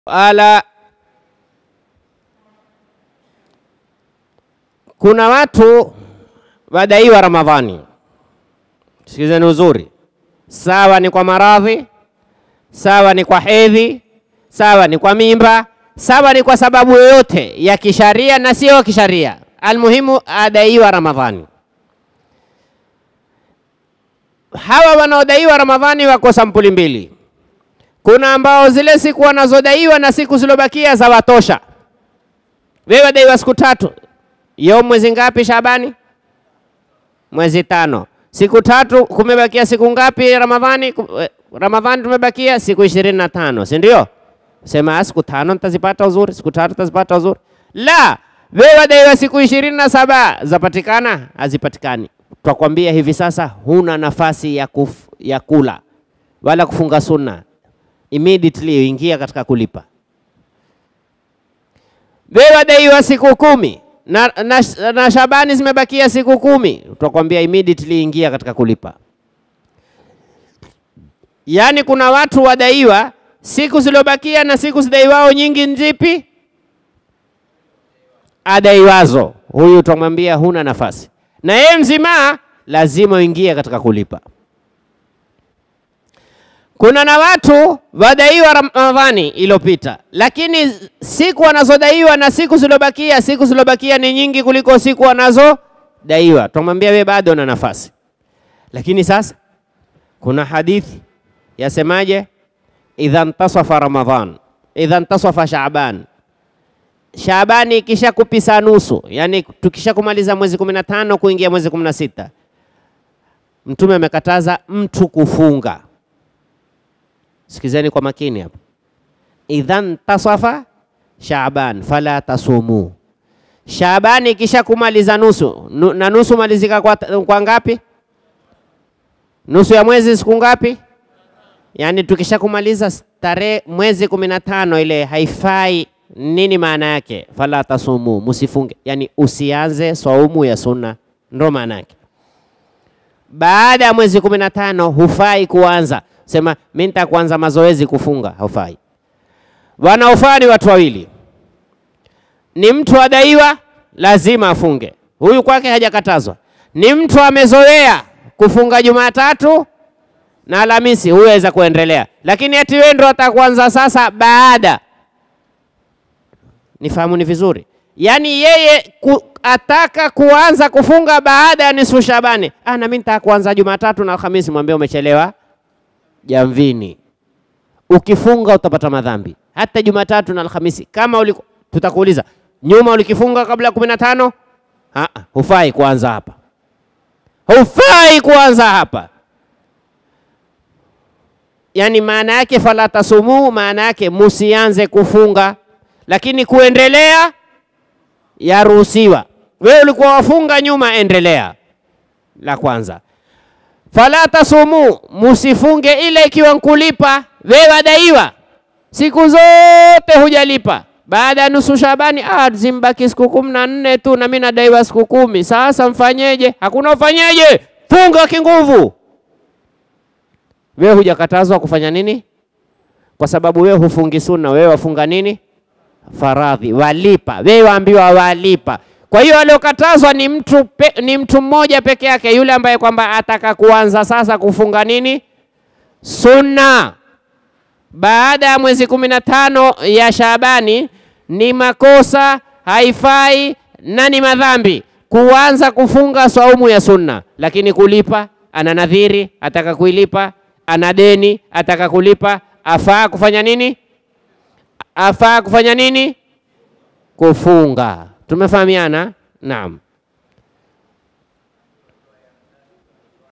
ala kuna watu wadaiwa Ramadhani. Sikizeni uzuri, sawa ni kwa maradhi, sawa ni kwa hedhi, sawa ni kwa mimba, sawa ni kwa sababu yoyote ya kisharia na sio kisharia, almuhimu adaiwa Ramadhani. Hawa wanaodaiwa Ramadhani wako sampuli mbili. Kuna ambao zile siku wanazodaiwa na siku zilobakia za watosha. Wewe wadaiwa siku tatu, yo mwezi ngapi Shabani? Mwezi tano. Siku tatu, kumebakia siku ngapi Ramadhani? Ramadhani tumebakia siku ishirini na tano, si ndio? Sema siku tano nitazipata uzuri, siku tatu nitazipata uzuri. La, wewe wadaiwa siku ishirini na saba zapatikana? Hazipatikani. Twakwambia hivi sasa huna nafasi ya, kuf, ya kula wala kufunga sunna, immediately ingia katika kulipa. Wewe wadaiwa siku kumi na, na, na Shabani zimebakia siku kumi, tutakwambia immediately ingia katika kulipa. Yaani kuna watu wadaiwa siku zilizobakia na siku zidaiwao nyingi nzipi? Adaiwazo, huyu utamwambia huna nafasi, na yeye mzima lazima uingie katika kulipa. Kuna na watu wadaiwa Ramadhani iliyopita, lakini siku wanazodaiwa na siku zilizobakia, siku zilizobakia ni nyingi kuliko siku wanazodaiwa. Tumwambia wewe bado una nafasi, lakini sasa kuna hadithi yasemaje? idha ntasafa Ramadhan, idha ntasafa Shaaban, Shaabani ikisha kupisa nusu, yani tukisha kumaliza mwezi kumi na tano kuingia mwezi kumi na sita Mtume amekataza mtu kufunga Sikizeni kwa makini hapa. Idhan tasafa Shaaban fala tasumu, Shaabani ikisha kumaliza nusu nu, na nusu malizika kwa, kwa ngapi? Nusu ya mwezi siku ngapi? Yaani tukisha kumaliza tarehe mwezi kumi na tano ile haifai. Nini maana yake? Fala tasumu, musifunge, yani usianze swaumu ya sunna, ndo maana yake. Baada ya mwezi kumi na tano hufai kuanza sema mimi nitakuanza mazoezi kufunga, haufai. Wanaofaa ni watu wawili, ni mtu adaiwa lazima afunge, huyu kwake hajakatazwa. Ni mtu amezoea kufunga Jumatatu na Alhamisi, huyu aweza kuendelea, lakini ati wewe ndo atakuanza sasa baada. Nifahamu ni vizuri, yaani yeye ku, ataka kuanza kufunga baada ya nisfu Shabani. Ah, na mimi nitaka kuanza Jumatatu na Alhamisi, mwambie umechelewa jamvini. Ukifunga utapata madhambi hata Jumatatu na Alhamisi. Kama uliku, tutakuuliza nyuma ulikifunga kabla ya kumi na tano, hufai kuanza hapa, hufai kuanza hapa. Yani maana yake fala tasumu, maana yake musianze kufunga, lakini kuendelea yaruhusiwa. Wewe ulikuwa wafunga nyuma, endelea. La kwanza fala tasumu, musifunge ile ikiwa nkulipa. Wewe wadaiwa siku zote hujalipa, baada ya nusu Shabani, ah, zimbaki siku kumi na nne tu na mimi nadaiwa siku kumi. Sasa mfanyeje? Hakuna ufanyeje, funga kinguvu. Wewe hujakatazwa kufanya nini? Kwa sababu wewe hufungi sunna, wewe wafunga nini? Faradhi, walipa. Wewe waambiwa walipa. Kwa hiyo aliokatazwa ni mtu pe, ni mtu mmoja peke yake, yule ambaye kwamba ataka kuanza sasa kufunga nini sunna baada ya mwezi kumi na tano ya Shabani. Ni makosa, haifai na ni madhambi kuanza kufunga saumu ya sunna, lakini kulipa, ana nadhiri ataka kuilipa, ana deni ataka kulipa, afaa kufanya nini? Afaa kufanya nini? Kufunga. Tumefahamiana? Naam.